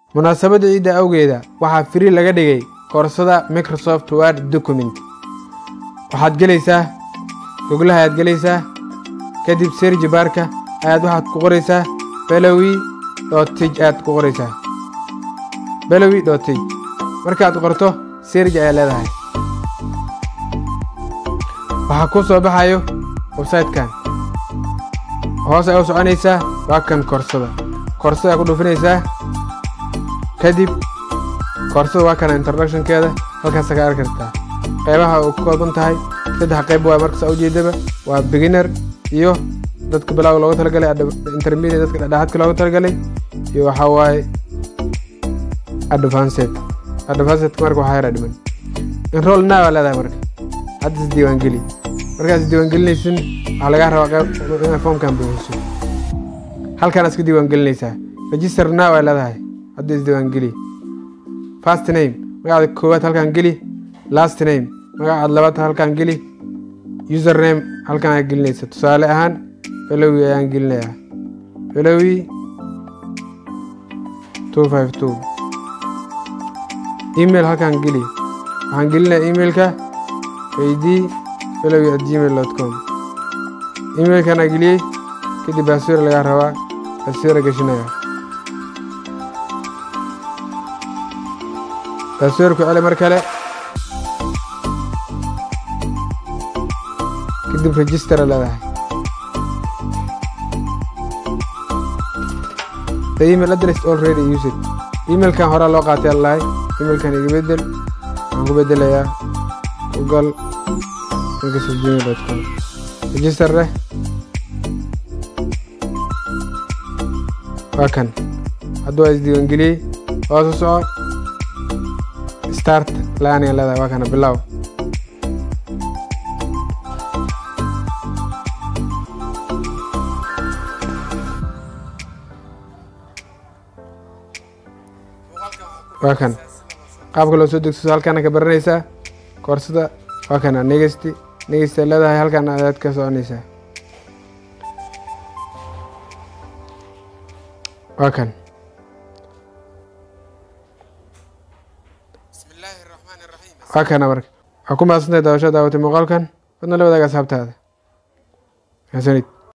munaasabadda ciidda awgeeda waxaa firi laga dhigay koorsada microsoft word document waxaad gelaysaa goglaha ayaad gelaysaa kadib serji baarka ayaad waxaad ku qoraysaa belowi dotij ayaad ku qoraysaa belowi dotij markaad qorto serji ayaa leedahay waxaa kuu soo baxayo websaytekan hoos ayaa u soconaysaa waa kan koorsada koorsada ku dhuufinaysaa kadib koorsada waa kana introductionkeeda halkaasa ka arki kartaa qaybaha uu ka kooban tahay saddex qayb waa markasa ujeedaba waa beginner iyo dadka bilowga looga talagalay intermediate dadka dhexdhexaadka looga talagalay iyo waxaa waaye advanced advanced marka waxaa yara dhiman enroll now aa leedahay marka hadda is diiwaangeli markaad is diiwaangelinaysin waxaa lagaa rabaa qayb inaad foomkan buuxiso halkan iska diiwaangelinaysaa register now aa leedahay hadda is diiwaangeli first name magacaada koowaad halkan geli last name magacaad labaad halkan geli user name halkan aad gelinaysa tusaale ahaan belowi ayaan gelinayaa belowi two five two email halkan geli waxaan gelinayaa emailka id belowi at gmail dot com emailkan aa geliyey kadib baaswira lagaa rabaa baaswira geshinaya baaswirku celi mar kale kadib registera leedahay the email address already used emailkan horaa loo qaatay allahay emailkan iga bedel waxaan ku bedelayaa google gmail dot com register leh waa kan hadduu waa isdiiwaangeliyey hoosu soco start laan ayaa leedahay waa kana bilow waa kan qaabka loo soo degso halkaana ka baranaysaa koorsada waa kana negesti negesti leedahay halkan ayaad ka soconaysaa waa kan waa kana marka waa ku mahadsantahay daawasho daawatay muuqaalkan wadna la wadaaga asxaabtaada xasanid